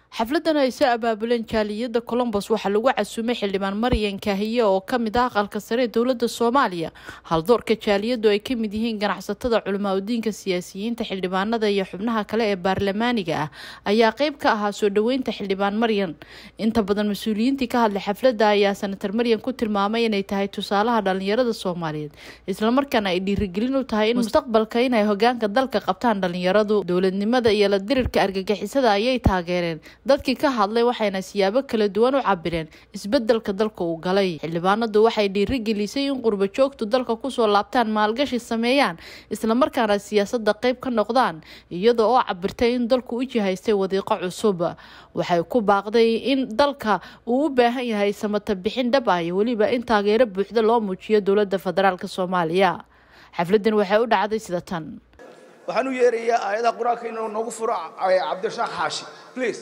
xafladan ay soo abaabuleen jaaliyada colombos waxaa lagu casuumay xildhibaan maryan kaahiye oo kamid ah aqalka sare ee dowlada soomaaliya haldoorka jaaliyadu ay kamid yihiin ganacsatada culimaadudiinka siyaasiyiinta xildhibaanada iyo xubnaha kale ee baarlamaaniga ah ayaa qeyb ka ahaa soo dhaweynta xildhibaan maryan inta badan mas-uuliyiintii ka hadlay xaflada ayaa senatar maryan ku tilmaamay inay tahay tusaalaha dhalinyarada soomaaliyeed islamarkaana ay dhiirigelin u tahay in mustaqbalka inay hogaanka dalka qabtaan dhalinyaradu dowladnimada iyo la dirirka argagixisada ayay taageereen dadkii ka hadlay waxayna siyaabo kala duwan u cabireen isbedelka dalka uu galay xildhibaanadu waxay dhiirigelisay in qurbo joogtu dalka kusoo laabtaan maalgashi sameeyaan islamarkaana siyaasada qeyb ka noqdaan iyada oo cabirtay in dalku u jihaystay wadiiqo cusub waxay ku baaqday in dalka uu u baahan yahay samata bixin dhab ah iyo weliba in taageero buuxda loo muujiyo dowlada federaalk soomaaliya xafladan waxay u dhacday sida tan waxaan u yeerayaa aayadaha qur-aanka inuu noogu furo cabdirasaaq xaashi please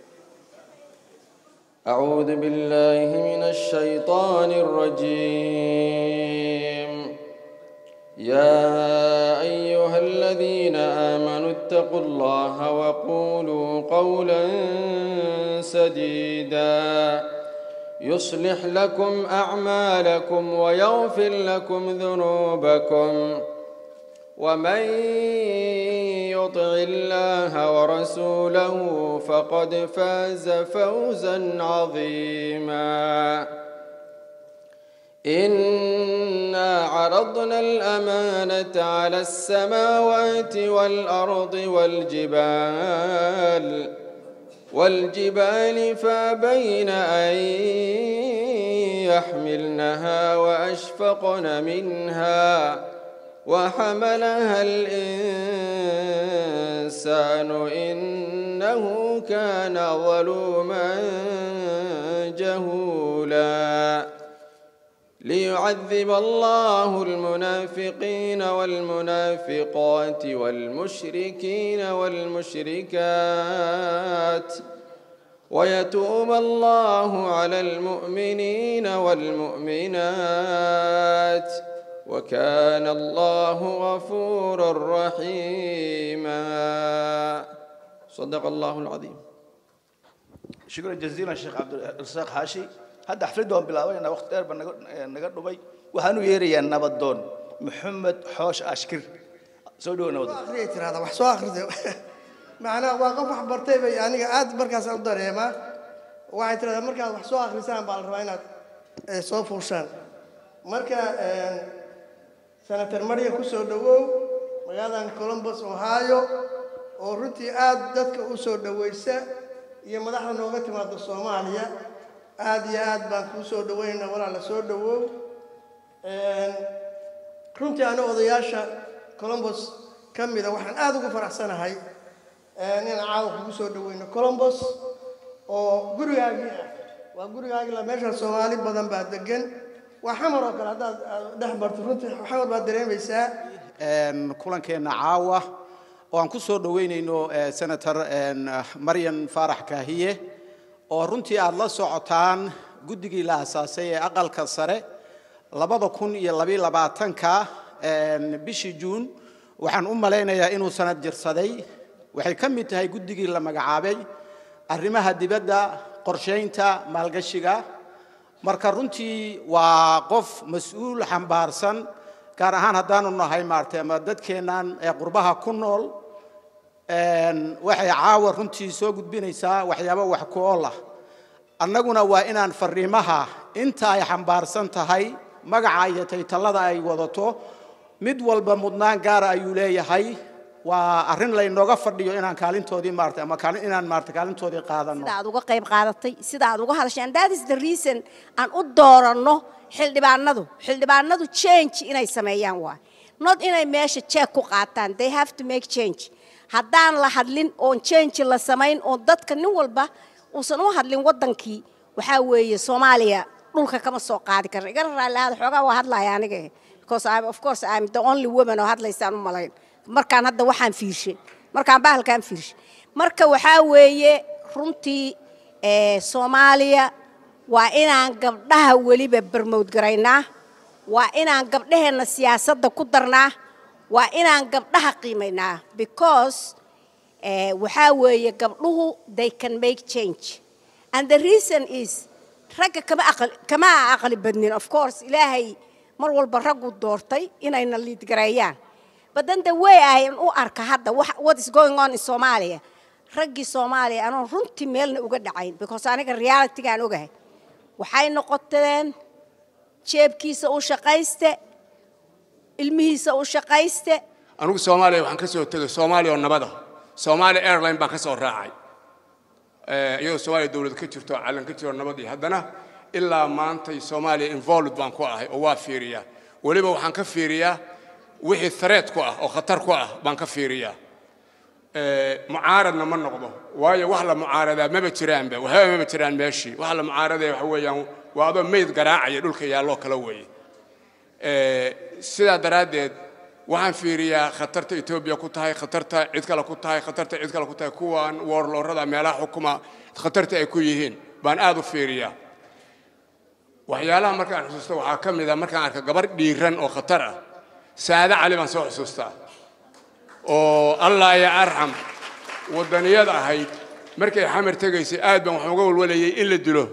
أعوذ بالله من الشيطان الرجيم يا أيها الذين آمنوا اتقوا الله وقولوا قولا سديدا يصلح لكم أعمالكم ويغفر لكم ذنوبكم ومن يطع الله ورسوله فقد فاز فوزا عظيما انا عرضنا الامانه على السماوات والارض والجبال والجبال فابين ان يحملنها واشفقن منها وحملها الإنسان إنه كان ظلوما جهولا ليعذب الله المنافقين والمنافقات والمشركين والمشركات ويتوب الله على المؤمنين والمؤمنات وكان الله غفورا رحيما صدق الله العظيم shukran jaziilan sheekh cabdirasaaq xaashi hadda xafladda waan bilaabaynaa waqti dheer baa naga naga dhumay waxaan u yeerayaa nabadoon maxamed xoosh ashkir soo dhawo nabadoon akhriya tirahda wax soo akhrida macnaha waa qof wax bartay bay aniga aad markaas u dareemaa waxay tirahdaa markaad wax soo akhrisaan baa la rabaa inaad soo fuushaan marka senator maryan ku soo dhowow magaaladan colombos ohio oo runtii aad dadka u soo dhowaysa iyo madaxda nooga timaada soomaaliya aad iyo aad baan kuu soo dhawaynaynaa walaala soo dhowow runtii ana odayaasha colombos ka mida waxaan aada ugu faraxsanahay inaan caawa kugu soo dhaweyno colombos oo gurigaagii ah waa gurigaagii la meesha soomaali badan baa degan waa xamar oo kale haddaad dhex barto runtii xamar baad dareemaysaa kulankeenna caawa oo aan ku soo dhoweynayno senator maryan faarax kaahiye oo runtii aada la socotaan guddigii la asaasay ee aqalka sare labada kun iyo labiyo labaatanka bishii juun waxaan u malaynayaa inuu sanad jirsaday waxay ka mid tahay guddigii la magacaabay arrimaha dibadda qorshaynta maalgashiga marka runtii waa qof mas-uul xambaarsan gaar ahaan haddaanu nahay maartay ama dadkeennan ee qurbaha ku nool waxay caawa runtii soo gudbinaysaa waxyaabo wax ku ool ah annaguna waa inaan fariimaha inta ay xambaarsan tahay magaca iyo taytallada ay wadato mid walba mudnaan gaara ayuu leeyahay waa arrin laynooga fadhiyo inaan kaalintoodii maartay ama kaalin inaan maartay kaalintoodii qaadano sida aad uga qayb qaadatay sida aad uga hadashay and that is the reason aan u dooranno xildhibaanadu xildhibaanadu change inay sameeyaan waa not inay meesha jeeg ku qaataan they have to make change haddaan la hadlin oon change la samayn oon dadka nin walba uusan u hadlin waddankii waxaa weeye soomaaliya dhulka kama soo qaadi karna igana raallihaada xoogaa waa hadlaya aniga because I'm, of course I'm the only woman oo hadlaysaan u malayn markaan hadda waxaan fiirshay markaan bahalkaan fiirshay marka waxaa weeye runtii soomaaliya waa inaan gabdhaha weliba barmowdgaraynaa waa inaan gabdhaheenna siyaasadda ku darnaa waa inaan gabdhaha qiimaynaa because Eh, waxaa weeye gabdhuhu they can make change and the reason is ragga kama aqal kama aqli badnin of course ilaahay mar walba raggu doortay inayna liid gareeyaan but then the way I u arka hadda wax- what is going on in Somalia raggii Soomaaliya anoo runtii meelna uga dhacayn because aniga reality-gaan ogahay waxay noqoteen jeebkiisa u shaqayste ilmihiisa u shaqayste anigu soomaaliya waxaan ka soo tegay soomaaliya oo nabada soomaaliya airline baan ka soo raacay Eh, iyadoo soomaaliya dowlad ka jirto oo calan ka jiro nabad iyo haddana ilaa maantay soomaaliya involved baan ku ahay oo waa fiiriyaa weliba waxaan ka fiiriyaa wixii threat ku ah oo khatar ku ah baan ka fiiriyaa Eh, mucaaradna ma noqdo waayo wax la mucaaradaa maba jiraanba waxbaba maba jiraan meeshii wax la mucaaradaya waxa weeyaan waa adoo meyd garaacaya dhulka yaalloo kala weeye Eh, sidaa daraaddeed waxaan fiiriyaa khatarta etoobiya ku tahay khatarta cid kale ku tahay khatarta cid kale ku tahay kuwan woorloorada meelaha xukuma khatarta ay ku yihiin baan aad u fiiriyaa waxyaalaha markaan xusuusta waxaa ka mid a markaan arka gabar dhiiran oo khatar ah saade cali baan soo xusuustaa oo allah ya arxam waddaniyad ahayd markay xamar tegaysay aad baan wax uga walwalayay in la dilo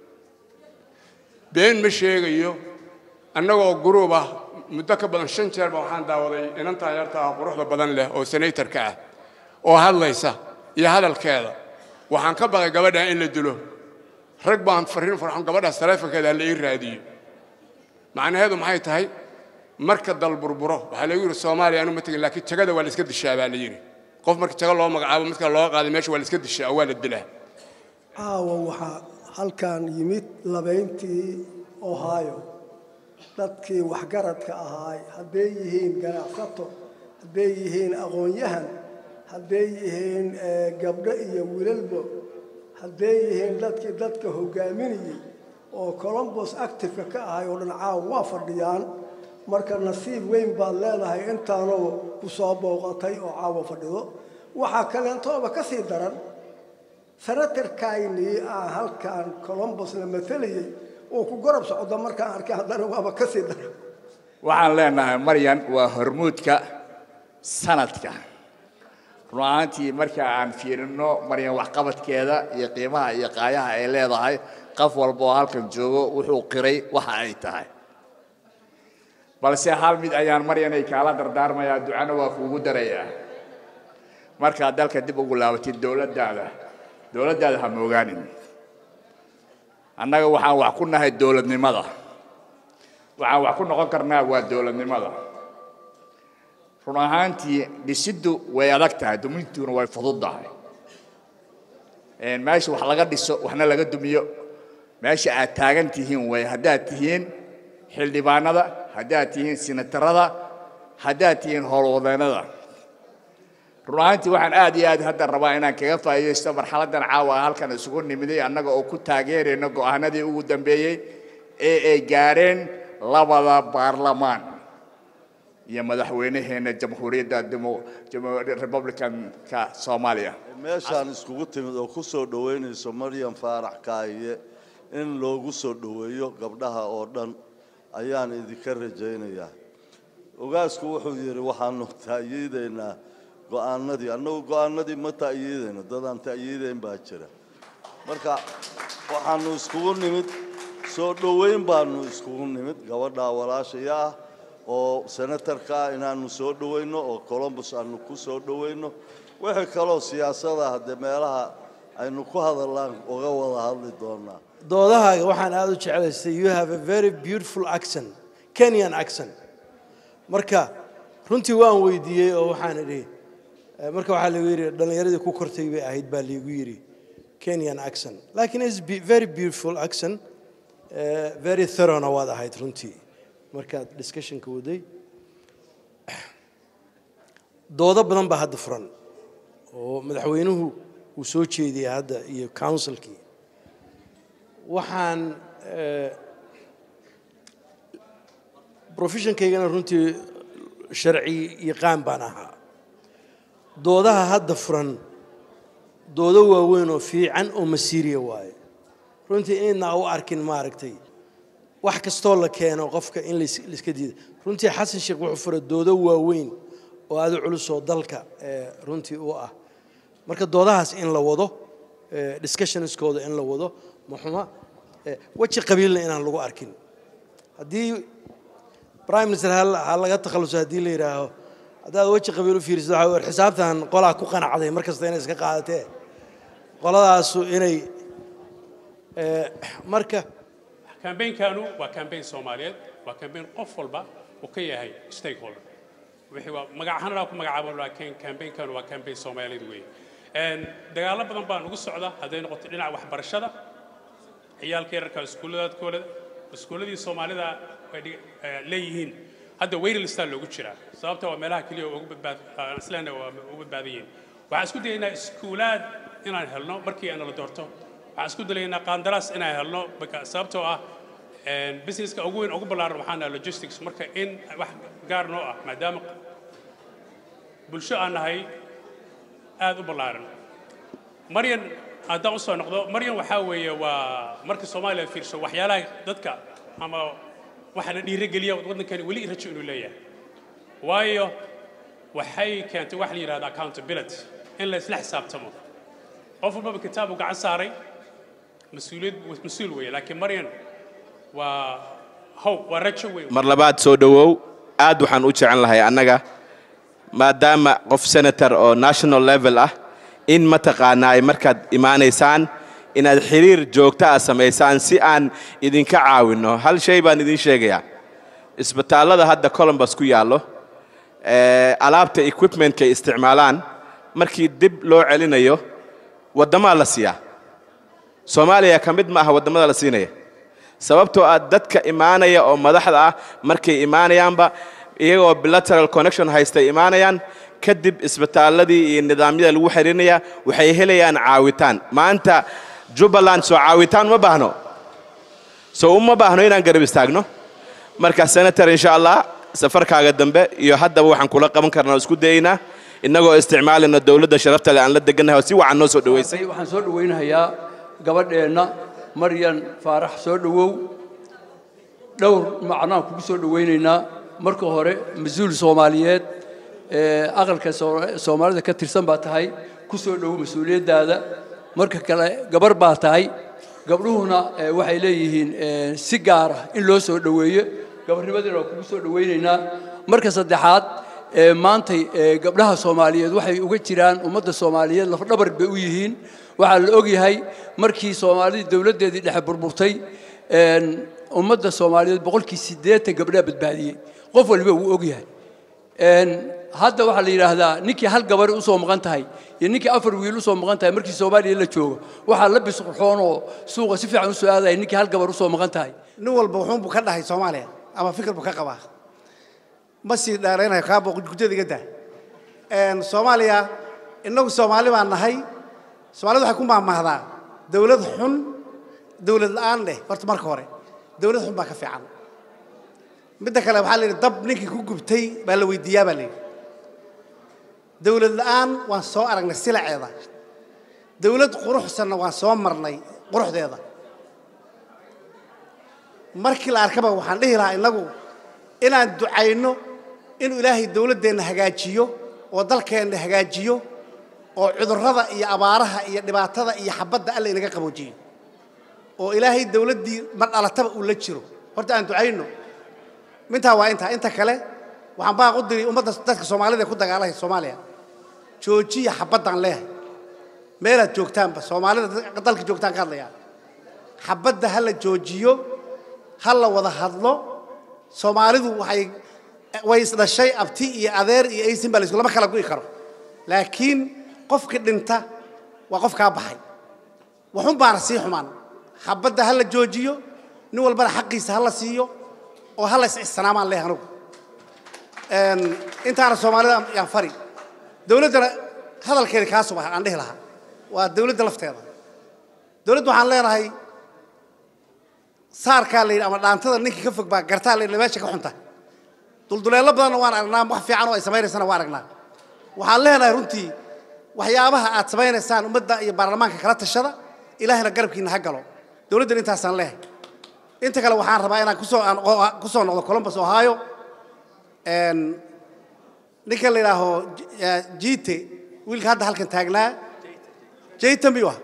been ma sheegayo annagoo guruub ah muddo ka badan shan jeer baa waxaan daawaday inantan yarta ah quruxda badan leh oo senatorka ah oo hadlaysa iyo hadalkeeda waxaan ka baqay gabadha in la dilo rag baan fariin farxon gabadhaas taleefonkeeda la ii raadiyo macnaheedu maxay tahay marka dal burburo waxaa lagu yidhi soomaaliya anu ma tegin laakiin jagada waa la iska dishaa baa la yidhi qof marka jago loo magacaabo midka loo qaaday meesha waa la iska dishaa oo waa la dilaa caawa waxaa halkan yimid labayntii ohio dadkii waxgaradka ahaay hadday yihiin ganacsato hadday yihiin aqoon-yahan hadday yihiin eh, gabdho iyo wiilalbo hadday yihiin dadkii dadka hogaaminayey oo colombos activeka ka ahay oo dhan caawa waa fadhiyaan marka nasiib weyn baad leedahay intaanoo ku soo booqatay oo caawa fadhido waxaa kaleentooba ka sii daran senatarkaynii aan halkan colombos la matalayey oo ku garab socda markaan arkay haddana waaba ka sii daran waxaan leenahay maryan waa hormuudka sanadka run ahaantii marka aan fiirino maryan waxqabadkeeda iyo qiimaha iyo qaayaha ay leedahay qof walba oo halkan joogo wuxuu qiray waxa ay tahay balse hal mid ayaan maryanay kaala dardaarmayaa ducana waa kuugu darayaa markaad dalka dib ugu laabatid dowladdaada dowladdaada ha moogaanin annaga waxaan wax ku nahay dowladnimada waxaan wax ku noqon karnaa waa dowladnimada run ahaantii dhisiddu way adag tahay dumintuna way fududdahay Een, meesha wax laga dhiso waxna laga dumiyo meesha aad taagan tihiin way haddaad tihiin xildhibaanada haddaad tihiin sinatarada haddaad tihiin howlwadeennada run ahaantii waxaan aad iyo aad hadda rabaa inaan kaga faa'iidaysto marxaladdan caawa halkan isugu nimiday annaga oo ku taageerayno go'aanadii ugu dambeeyey ee ay gaareen labada baarlamaan iyo madaxweynaheenna jamhuuriyadda demo- jamo- republicanka soomaaliya meeshaan iskugu timid oo ku soo dhoweynayso maryam faarax kaahiye in loogu soo dhoweeyo gabdhaha oo dhan ayaan idinka rajaynayaa ogaasku wuxuu yidhi waxaanu ta'yiidaynaa go'aanadii annagu go'aanadii ma ta'yiidayno dadaan ta'yiidayn baa jira marka waxaanu iskugu nimid soo dhoweyn baanu iskugu nimid gabadha walaashaya ah oo senatarka ah inaanu soo dhoweyno oo colombus aanu ku soo dhoweyno wixii kaloo siyaasada haddee meelaha aynu ku hadallaan uga wada hadli doonaa doodahaaga waxaan aada u jeclaystay you have a very beautiful accent kenyan accent marka runtii waan weydiiyey oo waxaan idhi eh, marka waxaa lagu yidhi dhallinyaradii ku kortay bay ahayd baa liigu yidhi kenyan accent laakiin is be- very beautiful accent eh, very thoroughna waad ahayd runtii markaad discussionka waday doodo badan baa hadda furan oo madaxweynuhu uu soo jeediyay hadda iyo councilkii waxaan eh, professionkaygana runtii sharci yaqaan baan ahaa doodaha hadda furan doodo waaweyn oo fiican oo masiiriya waaye runtii inaydna u arkin maaragtay wax kastoo la keeno qofka in lais- laiska diida runtii xasan sheekh wuxuu furay doodo waaweyn oo aada u culus oo dalka eh, runtii u ah marka doodahaas in la wado eh, discussionskooda in la wado maxuma eh, weji qabiilna inaan lagu arkin haddii prime minister ha ha laga takhaluso haddii la yidhaaho haddaad weji qabiil u fiirisid waxaa weer xisaabtan qolaa ku qanacday mar kasta inay iska qaadatee qoladaasu inay eh, marka kambeynkanu waa kambeyn soomaaliyeed waa kambeyn qof walba uu ka yahay stakeholder wixii waa magac ahaan anaa ku magacaabo laakiin kambeynkanu waa kambeyn soomaaliyeed weeye Een, dagaallo badan baa nagu socda hadday noqoto dhinaca waxbarashada ciyaalka yararka iskuulladaadkooda iskuulladii soomaalida ay dhig- eh, leeyihiin hadda wailistaa loogu jiraa sababta waa meelaha keliya oo ugu badbaad aan islaana waa ugu badbaadan yihiin waxaan isku dayaynaa iskuulaad inaan helno markii aan la doorto waxaan isku dalaynaa qaandaraas inaan helno marka sababtoo ah een, businesska ugu weyn ugu ballaaran waxaan nahay logistics marka in wax gaar noo ah maadaama bulsho aan nahay aad u ballaaran maryan haddaan u soo noqdo maryan waxaa weeye waa marka soomaaliya fiirsho waxyaalaha dadka ama waxaana dhiirigeliya waddankani weli rajo inuu leeyahay waayo waxay keentay wax la yidhahda accountability in la isla xisaabtamo qof walbaba kitaab uu gacan saaray mas-uuliyad mas-uul weeye laakiin maryan waa hope waa rajo weyn mar labaad soo dhowow aad waxaan u jecel lahay annaga maadaama qof senator oo national level ah in mataqaanaa ay markaad imaanaysaan inaad xiriir joogta ah samaysaan si aan idinka caawinno hal shay baan idiin sheegayaa isbitaallada hadda columbus ku yaallo ee, alaabta equipmentka ay isticmaalaan markii dib loo celinayo waddamaa la siiyaa soomaaliya ka mid ma aha waddamada la siinaya sababtoo ah dadka imaanaya oo madaxda ah markay imaanayaanba iyagoo bilateral connection haystay imaanayaan kadib isbitaalladii iyo nidaamyada lagu xiriirinaya waxay helayaan caawitaan maanta jubbaland soo caawitaan ma baahno soo uma baahno inaan garab istaagno marka senator insha allah safarkaaga dambe iyo haddaba waxaan kula qaban karnaa oo isku dayaynaa innagoo isticmaalayna dowladda sharafta leh aan la degannahay oo si wacan noo soo dhowaysay waxaan soo dhawaynayaa gabadheenna maryan faarax soo dhowow dhowr macnaan kugu soo dhawaynaynaa marka hore mas-uul soomaaliyeed ee aqalka Soo- soomaalida ka tirsan baa tahay ku soo dhowow mas-uuliyaddaada marka kale gabar baa tahay gabdhuhuna eh, waxay leeyihiin eh, si gaar ah in loo soo dhoweeyo gabarnimadina waa kugu soo dhawaynaynaa marka saddexaad ee maantay ee gabdhaha soomaaliyeed waxay uga jiraan ummadda soomaaliyeed lafdhabar bay u yihiin waxaa la ogyahay markii soomaalidii dowladdeedii dhexe burburtay een, ummadda soomaaliyeed boqolkii siddeetan gabdhaa badbaadiyey qof waliba wuu ogyahay Een, hadda waxaa la yidhaahdaa ninkii hal gabar usoo maqan tahay iyo ninkii afar wiil usoo maqan tahay markii soomaaliya la joogo waxaa la bisqurxoon oo suuqa si fiican usoo aadaya ninkii hal gabar usoo maqan tahay nin walba wuxuunbuu ka dhahay soomaaliya ama fikir buu ka qabaa ma sii dheeraynayo kaabo gujada iga daa Een, soomaaliya innagu soomaali baan nahay soomaalida waxay ku maahmaahdaa dowlad xun dowlad la'aan leh horta marka hore dowlad xun baa ka fiican midda kale waxaa la yidhi dab ninkii ku gubtay baa la weydiiyaa baa la yidhi dowlad la'aan waan soo aragnay silaceeda dowlad quruxsanna waan soo marnay quruxdeeda markii la arkaba waxaan dhihi lahaa innagu inaan ducayno inuu ilaahay dowladdeenna hagaajiyo oo dalkeenna hagaajiyo oo cudurrada iyo abaaraha iyo dhibaatada iyo xabadda alla inaga qaboojiyo oo ilaahay dowladdii mar dhalataba uu la jiro horta aan ducayno mintaa waa intaa inta kale waxaan baaq u diri ummadda dadka soomaalida ee ku dagaalaya soomaaliya joojiya xabaddaan leeyahay meelaad joogtaanba soomaalida dadka dalka joogtaan ka hadlayaan xabadda ha la joojiyo ha la wada hadlo soomaalidu waxay way isdhashay abti iyo adeer iyo aysin baa laysku lama kala gu'i karo laakiin qofkii dhinta waa qof kaa baxay waxun baana sii xumaan xabadda ha la joojiyo nin walbana xaqiisa ha la siiyo oo ha la is ixsanaamaan leeyahay anugu Een, intaana soomaalida yaan fari dowladdana hadalkeeda kaa subax aan dhihi lahaa waa dowladda lafteeda dowladda waxaan leenahay saarkaa la yidhi ama dhaantada ninkii ka fog baa gartaa la yidhi meesha ka xunta dulduleello badanna waan aragnaa wax fiican oo ay samaynaysana waan aragnaa waxaan leenahay runtii waxyaabaha aad samaynaysaan ummadda iyo baarlamaanka kala tashada ilaahina garabkiina ha galo dowladdan intaasaan leeyahay inta kale waxaan rabaa inaan kusoo aan oo- kusoo noqdo columbus ohio Een, ninka la yidhaaho J- eh, jiite wiilka hadda halkan taagnaa jaytambi wa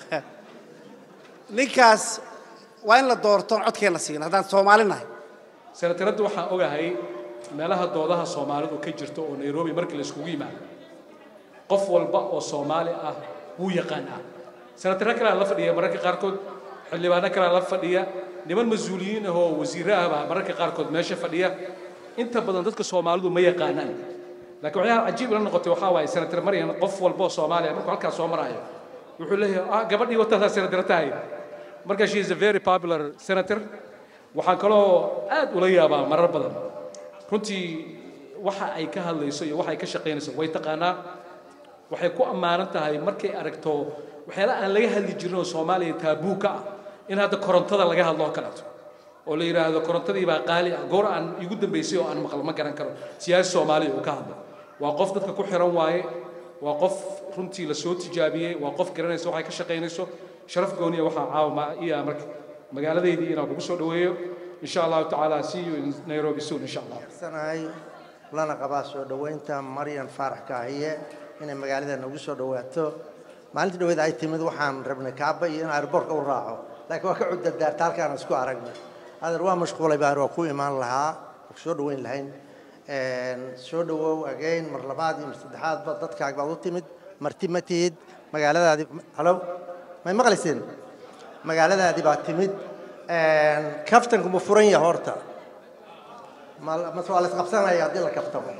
ninkaas waa in la doorto codkeena siin haddaan soomaali nahay senataradda waxaan ogahay meelaha doodaha soomaalidu ka jirto oo nairobi markii la iskugu yimaado qof walba oo soomaali ah wuu yaqaanaa senataro kalea la fadhiya mararka qaarkood xildhibaano kalea la fadhiya niman mas-uuliyiin ah oo wasiirro ah baa mararka qaarkood meesha fadhiya inta badan dadka soomaalidu ma yaqaanaan laakiin waxyaala cajiib ila noqotay waxaa waaye senatar maryan qof walba oo soomaaliya markuu halkaas soo maraayo wuxuu leeyahay ah gabadhii wataasaa senatara tahay marka she is a very popular senator waxaan kaloo aad ula yaabaa marar badan runtii waxa ay ka hadlayso iyo waxa ay ka shaqaynayso way taqaanaa waxay ku ammaanan tahay markay aragto waxyaala aan laga hadli jirin oo soomaaliya taabuu ka ah in hadda korontada laga hadlo oo kaleeto oo la yidhaahdo korontadii baa qaali ah goor aan igu dambaysay oo aan maqal ma garan karo siyaasi soomaaliya uu ka hadlo waa qof dadka ku xiran waaye waa qof runtii la soo tijaabiyey waa qof garanaysa waxay ka shaqaynayso sharaf gooniya waxaa caawa iya marka magaaladeydii inaan kugu soo dhaweeyo insha allahu tacaala see you in nairobi soon insha allah sanahay lana qabaa soo dhoweynta maryan faarax kaahiye inay magaalada nagu soo dhawaato maalintii dhaweyd ay timid waxaan rabnay kaaba iyo in airbortka u raaco laakiin waa ka cudadaarta halkaan isku aragnay adeer waa mashquulay baan waa ku imaan lahaa soo dhaweyn lahayn soo dhawow agayn mar labaad iyo mar saddexaadba dadkaag baad u timid marti ma tihid magaaladaadii halo may maqlayseen magaaladaadii baa timid kaftanku ma furan yahay horta mase waa la isqabsanaya haddii la kaftamo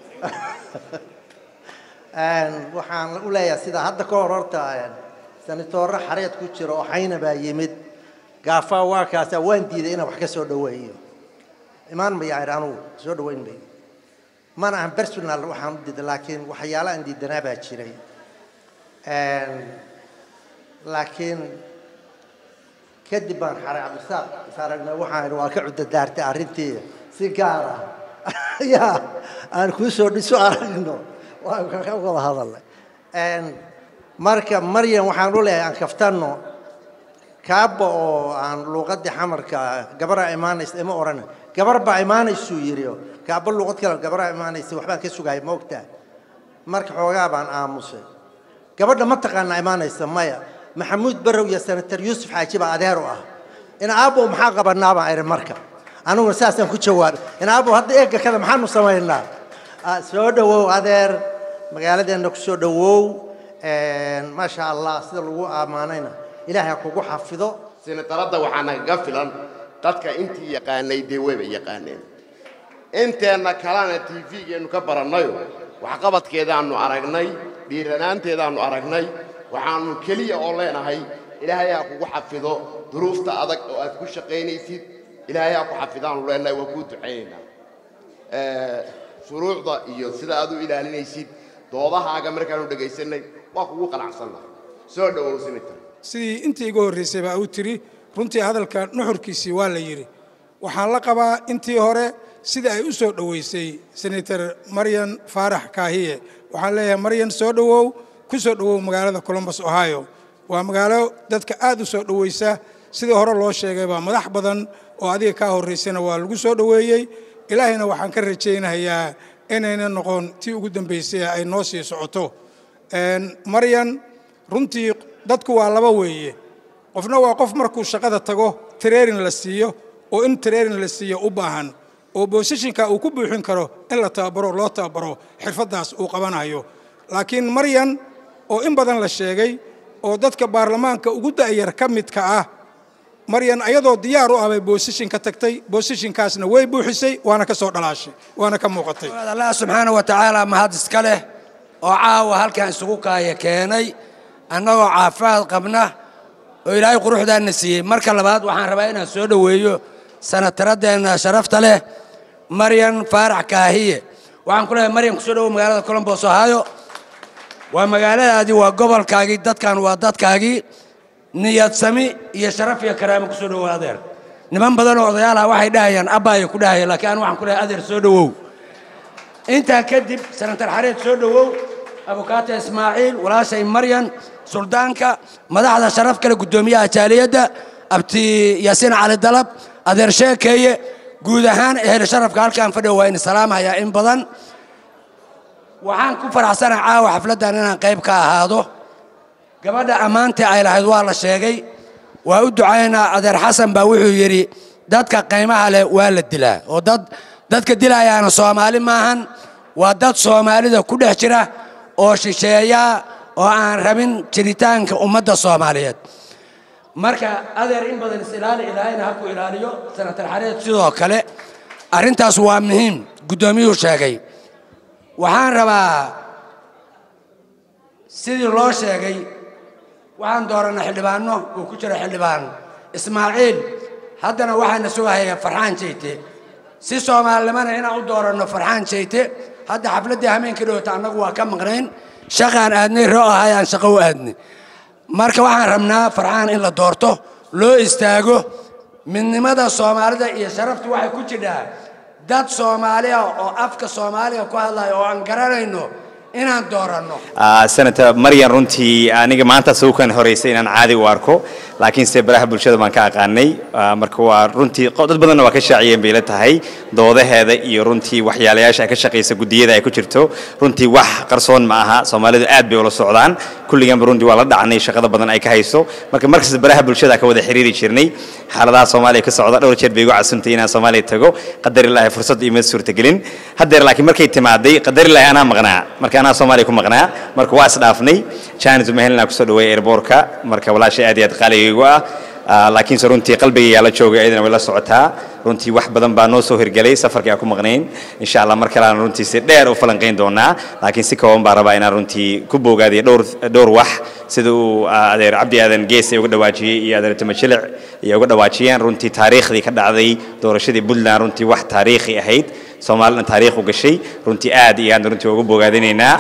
waxaan u leeyahay sida hadda ka hor horta sanatoore xareed ku jira oo xayna baa yimid gaafaa waa kaasa waan diiday inaan wax ka soo dhaweeyo imaan maya idhi anugu soo dhaweyn bay mana ahan personal waxaan u diiday laakiin waxyaala aan diidanaa baa jiray laakiin kadib baan xare cabdisaaq is aragnay waxaan idhi waa ka cudadaartay arrintii si gaar ah yaa aan kuu soo dhiso aragno waan ka wada hadalnay marka maryan waxaan u leeyahay aan kaftanno kaaba oo aan luuqadii xamarka gabaraa imaanaysa ima odhan gabar baa imaanaysuu yidhi kaaba luuqad kale gabaraa imaanaysa waxbaan ka sugaya ma ogtaa marka xoogaa baan aamusay gabadha ma taqaanaa imaanaysa maya maxamuud barow iyo senator yuusuf xaaji baa adeer u ah in aabbow maxaa qabanaa baan idhi marka aniguna saasaan ku jawaabay in aabbow hadda eegga kada maxaanu samaynaa soo dhawow adeer magaaladeenna ku soo dhawow maasha allah sida lagu ammaanayna ilaahay ha kugu xafido senataradda waxaa nagaga filan dadka intii yaqaanay dee wayba yaqaaneen inteenna kalena tv-geennu ka barannayo waxqabadkeedaannu aragnay dhiiranaanteedaannu aragnay waxaannu keliya oo leenahay ilaahay ha kugu xafido duruufta adag oo aad ku shaqaynaysid ilaahay ha ku xafidaannu leenahay waa kuu ducaynaynaa shuruucda iyo sida aad u ilaalinaysid doodahaaga markaanu dhegaysanay waa kugu qanacsannahay soo dhawow senator sidii intii iga horraysay baa u tiri runtii hadalka nuxurkiisii waa la yidhi waxaan la qabaa intii hore sida ay u soo dhoweysay senator maryan faarax kaahiye waxaan leeyahay maryan soo dhowow ku soo dhowow magaalada columbus ohio waa magaalo dadka aad u soo dhoweysa sidii hore loo sheegay baa madax badan oo adiga kaa horraysana waa lagu soo dhoweeyey ilaahayna waxaan ka rajaynayaa inayna noqon tii ugu dambaysay ay noo sii socoto maryan runtii dadku waa laba weeye qofna waa qof markuu shaqada tago training la siiyo oo in training la siiyo u baahan oo boosishinka uu ku buuxin karo in la tababaro loo tababaro xirfaddaas uu qabanayo laakiin maryan oo in badan la sheegay oo dadka baarlamaanka ugu da'yar ka midka ah maryan ayadoo diyaar u ah bay boosishin ka tagtay boosishinkaasna way buuxisay waana ka soo dhalaashay waana ka muuqatay allah subxaana wa tacaala mahad iska leh oo caawa halkan isugu kaaya keenay annagoo caafimaad qabna oo ilaahay quruxdaanna siiyey marka labaad waxaan rabaa inaan soo dhoweeyo sanataradeenna sharafta leh maryan faarax kaahiye waxaan ku leeyahay maryan kusoo dhowow magaalada colombos ohio waa magaaladaadii waa gobolkaagii dadkan waa dadkaagii niyad sami iyo sharaf iyo karaamo kusoo dhowow adeer niman badan oo odayaalaha waxay dhahayaan abbaaya ku dhahaya laakiin anu waxaan ku leeyahay adeer soo dhowow intaa kadib sanatar xareed soo dhowow abukaata ismaaciil walaashay maryan suldaanka madaxda sharaf kale guddoomiyaha jaaliyadda abti yaasiin cali dalab adeer sheekeeye guud ahaan ehel sharafka halkaan fadhiyo waa in salaamayaa in badan waxaan ku faraxsanahay caawa xafladdan inaan qayb ka ahaado gabadha ammaantii ay lahayd waa la sheegay waa u ducaynaa adeer xasan baa wuxuu yidhi dadka qiimaha leh waa la dilaa oo dad dadka dilayaana soomaali maahan waa dad soomaalida ku dhex jira oo shisheeya oo aan rabin jiritaanka ummadda soomaaliyeed marka adeer in badan is-ilaali ilaahayna ha ku ilaaliyo sanatar xareed sidoo kale arrintaas waa muhiim guddoomiyuhu sheegay waxaan rabaa sidii loo sheegay waxaan doorannay xildhibaanno uu ku jiro xildhibaan ismaaciil haddana waxaana sugahaya farxaan jeyte si soomaalinimana inaan u dooranno farxaan jeyte hadda xafladdii hameenkii dhowta annagu waa ka maqnayn shaqaan aadnay roo ahayaan shaqo u aadnay marka waxaan rabnaa farxaan in la doorto loo istaago midnimada soomaalida iyo sharaftu waxay ku jidhaa dad soomaaliya oo afka soomaaliga ku hadlaya oo aan garanayno inaan dooranno senator maryan runtii aniga maanta suukan horeysay inaan caadi u arko laakiinse baraha bulshada baan ka aqaanay marka waa runtii dad badanna waa ka shaaciyeen bay la tahay doodaheeda iyo runtii waxyaalayaasha ay ka shaqaysa gudiyada ay ku jirto runtii wax qarsoon ma aha soomaalidu aad bay ula socdaan kulliganba runtii waa la dhacnay shaqada badan ay ka hayso marka markasta baraha bulshada ka wada xiriiri jirnay xaaladaha soomaaliya ka socda dhowr jeer bay igu casuntay inaan soomaaliya tago qadarilaahi fursad ima suurtagelin haddeer laakiin markay timaaday qadarilaahi anaa maqnaa marka anaa soomaaliya ku maqnaa marka waa isdhaafnay jaanis umahelina kusoo dhaweeyay airboortka marka walaashay aad iyo aad qaaligaygu ah laakiinse runtii qalbigaygaa la joogay ayadana way la socotaa runtii wax badan baa noo soo hirgelay safarkii aan ku maqnayn insha allah mar kale aan runtii si dheer u falanqayn doonaa laakiin si kooban baa rabaa inaan runtii ku boogaadiyo dhowr dhowr wax sida uu adeer cabdi aadan gees ay uga dhawaajiyey iyo adeer tamajilic iyo uga dhawaajiyeen runtii taariikhdii ka dhacday doorashadii puntland runtii wax taariikhi ahayd soomaalina taariikh u gashay runtii aad iyo aad runtii uga bogaadinaynaa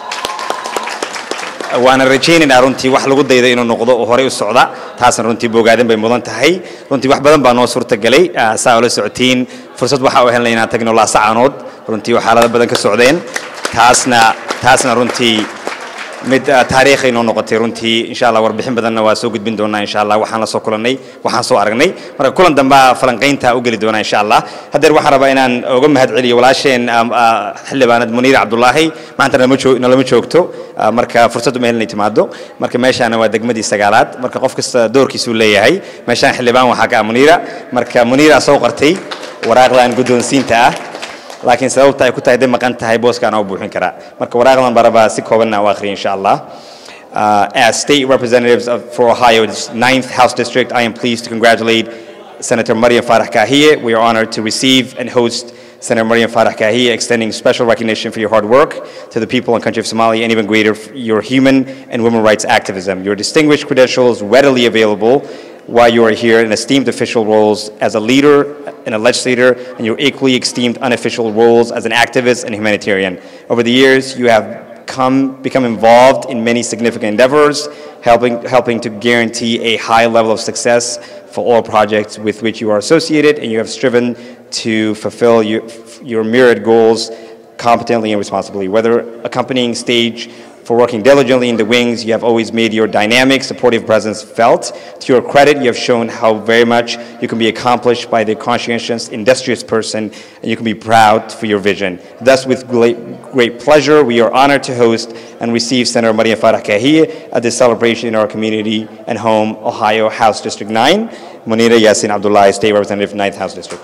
waana rajaynaynaa runtii wax lagu dayda inuu noqdo oo horey u socda taasna runtii bogaadin bay mudan tahay runtii wax badan baa noo suurtagalay saa ula socotiin fursad waxa u helnay inaan tagno laasacanood runtii oo xaalado badan ka socdeen taasna taasna runtii mid taariikhay noo noqotay runtii insha allah warbixin badanna waa soo gudbin doonaa insha allah waxaan la soo kulannay waxaan soo aragnay marka kulan dambaa falanqaynta u geli doonaa insha allah haddeer waxaan rabaa inaan uga mahad celiyo walaasheen xildhibaanad muniir cabdulaahi maanta nalama joogto marka fursad uma helinay timaado marka meeshaana waa degmadii sagaalaad marka qof kasta doorkiisuu leeyahay meeshaan xildhibaan waxaa ka ah muniira marka muniira soo qartay waraaqdan guddoonsiinta ah laakiin sababta ay ku tahay day maqan tahay booskaan oo buuxin karaa marka waraaqdan baa rabaa si koobanna u akhriya insha allah Uh, as state representatives of, for Ohio's 9th House District, I am pleased to congratulate Senator Mariam Farah Kahie. We are honored to receive and host Senator Mariam Farah Kahie, extending special recognition for your hard work to the people and country of Somalia, and even greater for your human and women rights activism. Your distinguished credentials readily available while you are here in esteemed official roles as a leader and a legislator, and your equally esteemed unofficial roles as an activist and humanitarian. Over the years, you have come, become involved in many significant endeavors, helping, helping to guarantee a high level of success for all projects with which you are associated, and you have striven to fulfill your, your myriad goals competently and responsibly. Whether accompanying stage for working diligently in the wings, you have always made your dynamic, supportive presence felt. To your credit, you have shown how very much you can be accomplished by the conscientious, industrious person, and you can be proud for your vision. Thus, with great, great pleasure, we are honored to host and receive Senator Maria Farah Kahia at this celebration in our community and home, Ohio House District 9. Munira Yassin Abdullah, State Representative, 9th House District.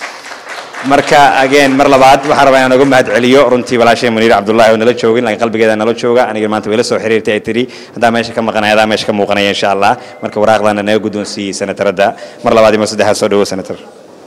marka again mar labaad waxaan rabaa inaan uga mahad celiyo runtii walaashay muniir cabdullaahi oo nala joogin laakiin qalbigeeda nala jooga aniga maanta way la soo xiriirtay ay tidhi haddaa meesha ka maqanaya haddaa meesha ka muuqanaya insha allah marka waraaqdaana naga guddoonsiiyey senataradda mar labaad iyo mar saddexaad soo dhawo senator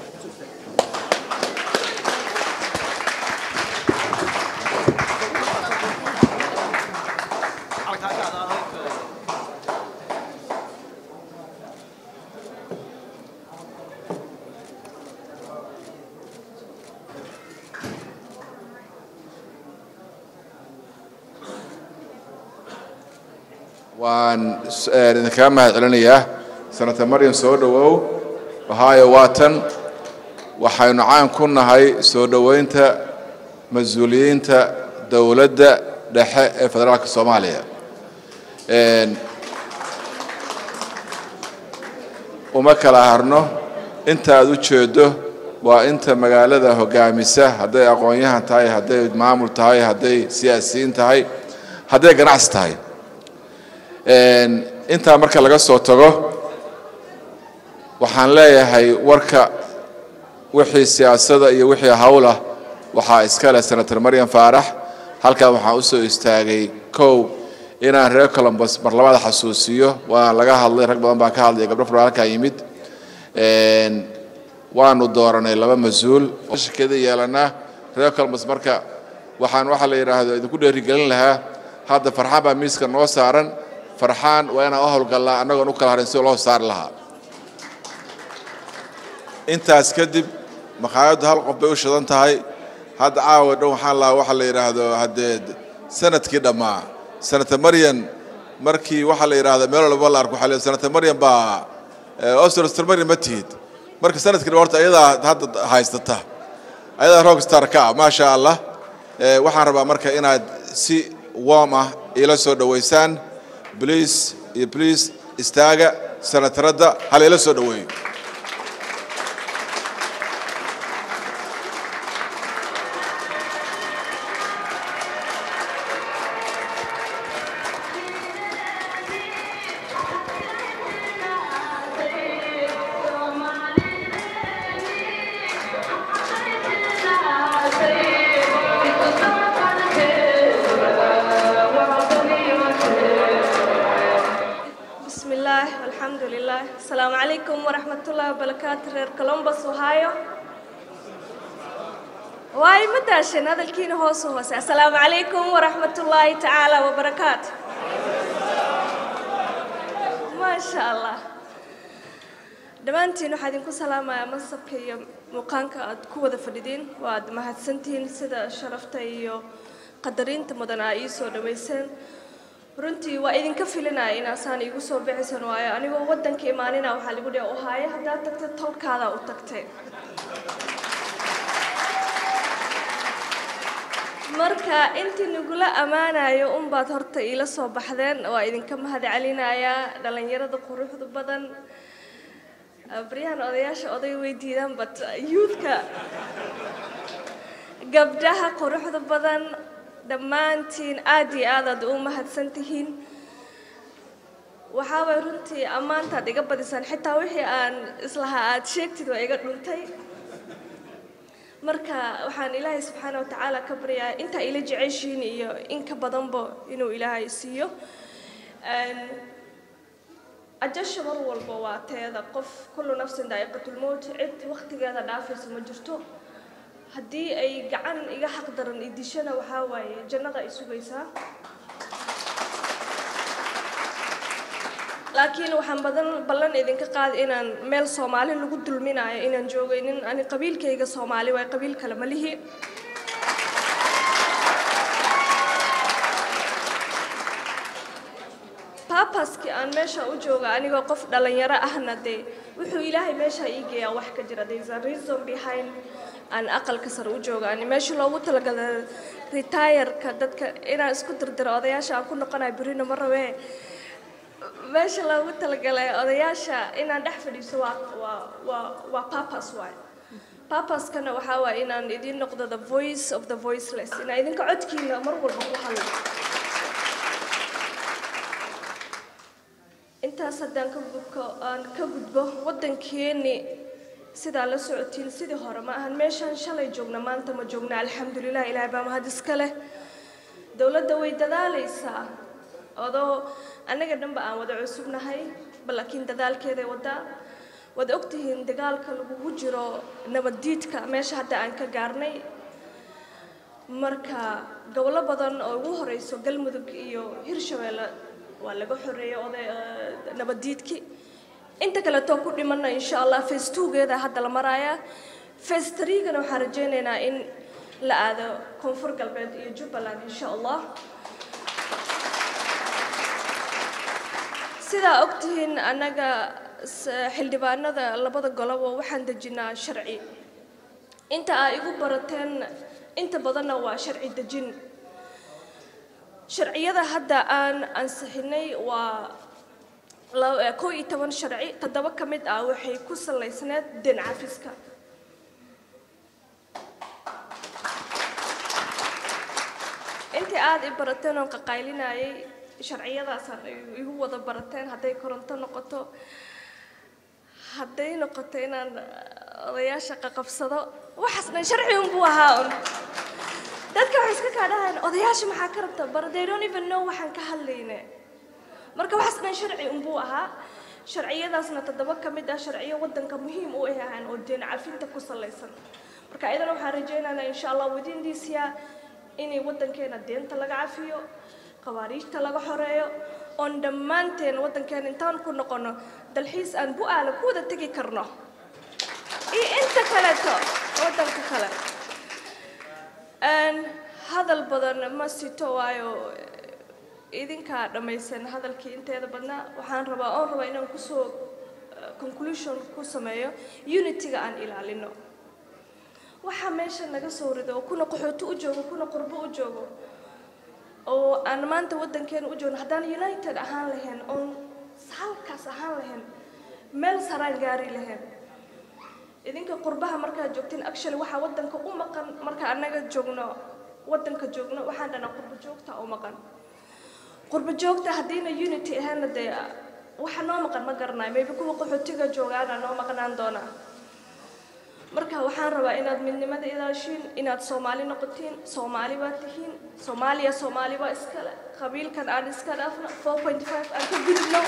waan idinkaga mahad celinayaa senator maryam soo dhowow ohio waatan waxaynu caan ku nahay soo dhoweynta mas-uuliyiinta dowladda dhexe ee federaalka soomaaliya uma kala harno inta aad u jeedo waa inta magaalada hogaamisa hadday aqoon-yahan tahay hadday maamul tahay hadday siyaasiyiin tahay hadday ganacsi tahay Een, intaa marka laga soo tago waxaan leeyahay warka wixii siyaasada iyo wixii hawlah waxaa iska leh senator maryam faarax halkan waxaan u soo istaagay kow inaan reer columbus mar labada xasuusiyo waa laga hadlay rag badan baa ka hadlaya gabdho fara halkaa yimid Een, waanu dooranay laba mas-uul shirkeeda yeelanaa reer columbus marka waxaan waxaa la yidhaahdo idinku dheerigelin lahaa hadda farxaan baa miiska noo saaran farxaan waa inaan u howlgallaa annagoon u kala harin si loo saari lahaa intaas kadib maqaayaddu hal qof bay u shidan tahay hadda caawa dhan waxaan lahaa waxa la yidhaahdo haddee sanadkii dhammaa sanata maryan markii waxaa la yidhaahda meel walba la arko waxaa la sanata maryan baa oster maryan ma tihid marka sanadkii dhan horta ayadaa hadda haystata ayadaa rockstar ka ah maasha allah Eh, waxaan rabaa marka inaad si warm ah ila soo dhoweysaan please iyo please istaaga sanataradda hal ila soo dhoweeyo بسم الله والحمد لله السلام عليكم ورحمة الله وبركاته رير كولومبوس وهايو واي مداشن هذا الكين هوس هوس السلام عليكم ورحمة الله تعالى وبركاته ما شاء الله dhammaantiin waxaa idinku salaamayaa mansabka iyo muuqaanka aad ku wada fadhidiin waad mahadsantihiin sida sharafta iyo qadarinta mudan aa ii soo dhaweyseen runtii waa idinka filinaya inaasaan iigu soo bixaysan waayo anigoo waddanka imaanina waxaa lagu dhihi ohaaye haddaad tagtay tolkaada u tagtay marka intii nagula ammaanayo unbaad horta iila soo baxdeen waa idinka mahad celinayaa dhallinyarada quruxda badan baryahan odayaasha oday way diidaan but youthka gabdhaha quruxda badan dhammaantiin aad iyo aad aad u mahadsan tihiin waxaabay runtii ammaantaad iga badisaan xitaa wixii aan islahaa aad sheegtid waa iga dhuntay marka waxaan ilaahay subxaana watacaala ka baryaa intaa ila jeceshiin iyo in ka badanba inuu ilaahay siiyo ajasha mar walba waa teeda qof kullu nafsin daa'iqatulmowt cid wakhtigeeda dhaafaysa ma jirto haddii ay gacan iga xaq daran i dishana waxaa waaye jannada ay sugaysaa laakiin waxaan badan ballan idinka qaadi inaan meel soomaali lagu dulminayo inaan joogaynin ani qabiilkayga soomaali waay qabiil kale ma lihi babaskii aan meesha u jooga anigoo qof dhalinyaro ahna dee wuxuu ilaahay meesha ii geeyaa wax ka jira there is a reason behind aan aqalka sare u jooga ani meesha loogu talagalay retireka dadka inaan isku dirdiro odayaasha aan ku noqonayo berina ma rabee meesha loogu talagalay odayaasha inaan dhex fadhiiso waa waa waa waa papas waay papaskana waxaa waay inaan idiin noqdo the voice of the voiceless inaan idinka codkiina mar walba ku hadlo intaas haddaan ka gudko aan ka gudbo waddankeeni sidaa la socotiin sidii hore ma ahan meeshaan shalay joogna maanta ma joogna alxamdulilah ilaahay baa mahad iska leh dowladda way dadaalaysaa odoo annaga dhanba aan wada cusubnahay bal laakiin dadaalkeeday wadaa waad ogtihiin dagaalka lagugu jiro nabaddiidka meesha hadda aan ka gaarnay marka gobollo badan oo ugu horeyso galmudug iyo hirshabeelle waa laga xoreeyey oday nabaddiidkii inta kaleetoo ku dhimanna insha allah face twogeeda hadda la maraaya face threegana waxaan rajaynaynaa in la aado koonfur galbeed iyo jubbaland insha allah sidaa ogtihiin annaga xildhibaanada labada golobo waxaan dejinaa sharci inta aa igu barateen inta badanna waa sharci dejin sharciyada hadda aan ansixinay waa kow iyo toban sharci toddoba ka mid ah waxay ku salaysneed den cafiska intii aada i barateen oon qaqaylinayay sharciyadaasaan igu wada barateen hadday koronto noqoto hadday noqoto inaan odayaasha qaqabsado waxaas dhan sharci unbuu ahaa un dadka waxay iska kaa dhahayan odayaasha maxaa ka rabta but they don't even know waxaan ka hadlayne marka waxaas dhan sharci unbuu ahaa sharciyadaasna toddoba ka mid ah sharciyo waddanka muhiim u ah ahaan oo deen cafinta ku salaysan marka iyadana waxaan rajaynaynaa insha allah within this year inay waddankeena deenta laga cafiyo qawaariijta laga xoreeyo oon dhammaanteen waddankeena intaan ku noqono dalxiis aan bu-aala ku wada tegi karno iyo inta kaleeto waddanka kale hadal badan ma sito waayo idinkaa dhammaysan hadalkii inteeda badnaa waxaan rabaa oon rabaa inaan kusoo conclusion ku sameeyo unityga aan ilaalino waxaa meesha naga soo rido oo kuna qaxooti u joogo kuna qurbo u joogo oo aan maanta waddankeena u joogno haddaan united ahaan lahayn oon halkaas ahaan lahayn meel saraan gaari lahayn idinka qurbaha markaad joogteen actually waxaa waddanka u maqan marka annaga joogno waddanka joogno waxaan dhanaa qurbo joogta u maqan qurbo joogta haddiina unity ahaana dee waxa noo maqan ma garanayo maybe kuwa qaxootiga joogaana noo maqnaan doonaa marka waxaan rabaa inaad midnimada ilaashiin inaad soomaali noqotiin soomaali baa tihiin soomaaliya soomaali baa iskale qabiilkan aan iska dhaafno four point five aan ka gudubno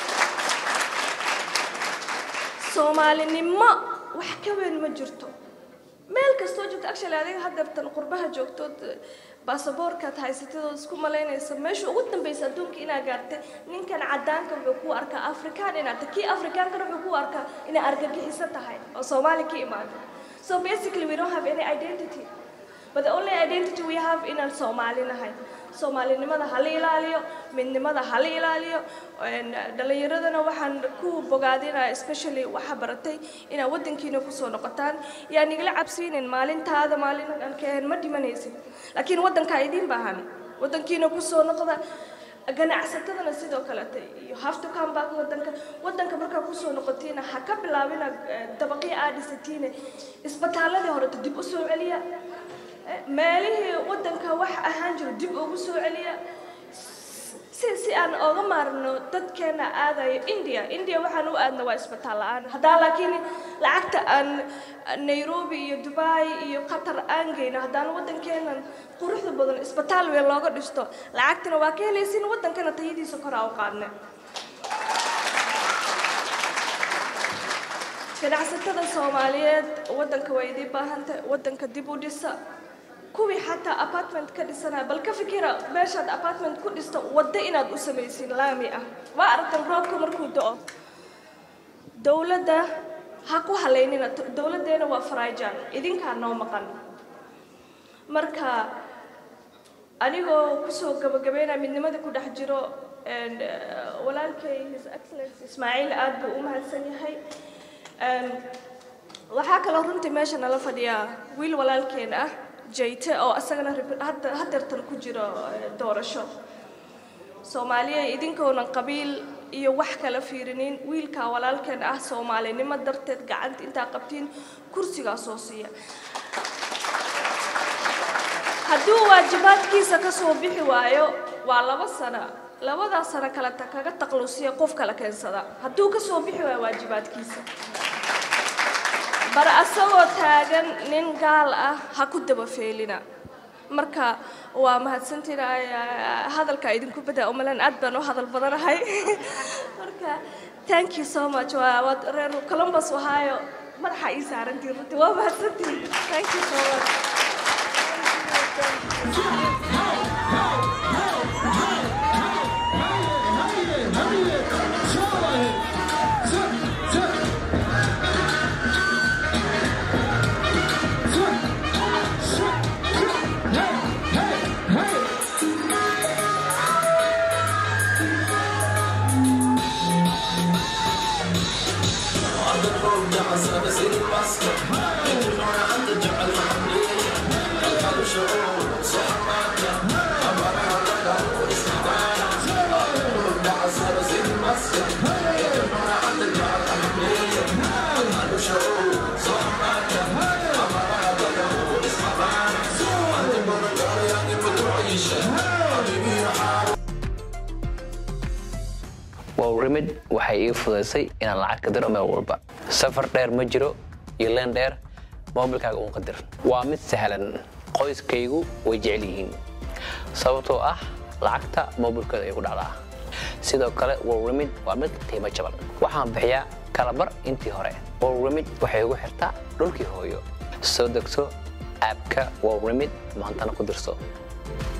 soomaalinimo wax ka weyn ma jirto meel kastoo joogto actually adiga haddeertan qurbaha joogtood baasaboorkaad haysatadood isku malaynaysa meesha ugu dambaysa adduunka inaa gaartay ninkan cadaanka wuxuu ku arkaa afrikaan inaad tahay kii afrikaankana wuxuu ku arkaa inay argagixiso tahay oo soomaali ka imaado so basically we don't have any identity but the only identity we have inaan soomaali nahay soomaalinimada hala ilaaliyo midnimada hala ilaaliyo dhalinyaradana waxaan ku bogaadinaa especially waxa baratay inaad waddankiina kusoo noqotaan yaa nigala cabsiinin maalintaada maalin aan ka ahayn ma dhimanaysid laakiin waddankaa idiin baahan waddankiina kusoo noqda ganacsatadana sidoo kalete you have to come back waddanka waddanka markaa kusoo noqotiina ha ka bilaabina dabaqyo aad dhisatiine isbitaaladii horeta dib u soo celiya meelihii waddanka wax ahaan jiro dib ugu soo celiya si si aan ooga maarno dadkeena aadayo india india waxaan u aadna waa isbitaal la-aan haddaa laakiin lacagta aan nairobi iyo dubai iyo qatar aan geyno haddaan waddankeenan quruxda badan isbitaal weyn looga dhisto lacagtana waa ka helaysin waddankana tayadiisa koraa u qaadne ganacsatada soomaaliyeed waddanka waa idiin baahantay waddanka dib u dhisa kuwii xataa apartment ka dhisanaya bal ka fikira meeshaad apartment ku dhisto waddo inaad u samaysin laami ah waa aragtan roobka markuu do-o dowladda ha ku halaynina dowladdeena waa faraajan idinkaa noo maqan marka anigoo kusoo gabagabeynaya midnimadii ku dhex jiro walaalkay his excellence ismaaciil aad buu u mahadsan yahay waxaa kaloo runtii meesha nala fadhiyaa wiil walaalkeen ah jayte oo isagana hadeertan ku jiro doorasho soomaaliya idinkoonan qabiil iyo wax kala fiirinin wiilkaa walaalkeen ah soomaalinimo darteed gacanta intaa qabtiin kursigaa soo siiya hadduu waajibaadkiisa ka soo bixi waayo waa laba sano labadaa sano kaleta kaga taqlusiya qof kala keensada hadduu ka soo bixi waayo waajibaadkiisa bar asagoo taagan nin gaal ah ha ku daba feelina marka waa mahadsantiin hadalka idinku bada umalan aad baan u hadal badanahay marka thank you so much waa reer columbus ohio madaxa ii saarantiin runtii waa mahadsantiin thank you so much waxay ii fudaysay inaan lacag ka diro meel walba safar dheer ma jiro iyo leen dheer moobilkaaga uun qadir waa mid sahlan qoyskaygu way jecel yihiin sababtoo ah lacagta moobilkooda ay ku dhacdaa sidoo kale worlremid waa mid qiimo jaban waxaan bixiyaa kalabar intii hore worlremid waxay ugu xirtaa dhulkii hooyo soo degso aabka worlremid maantana ku dirso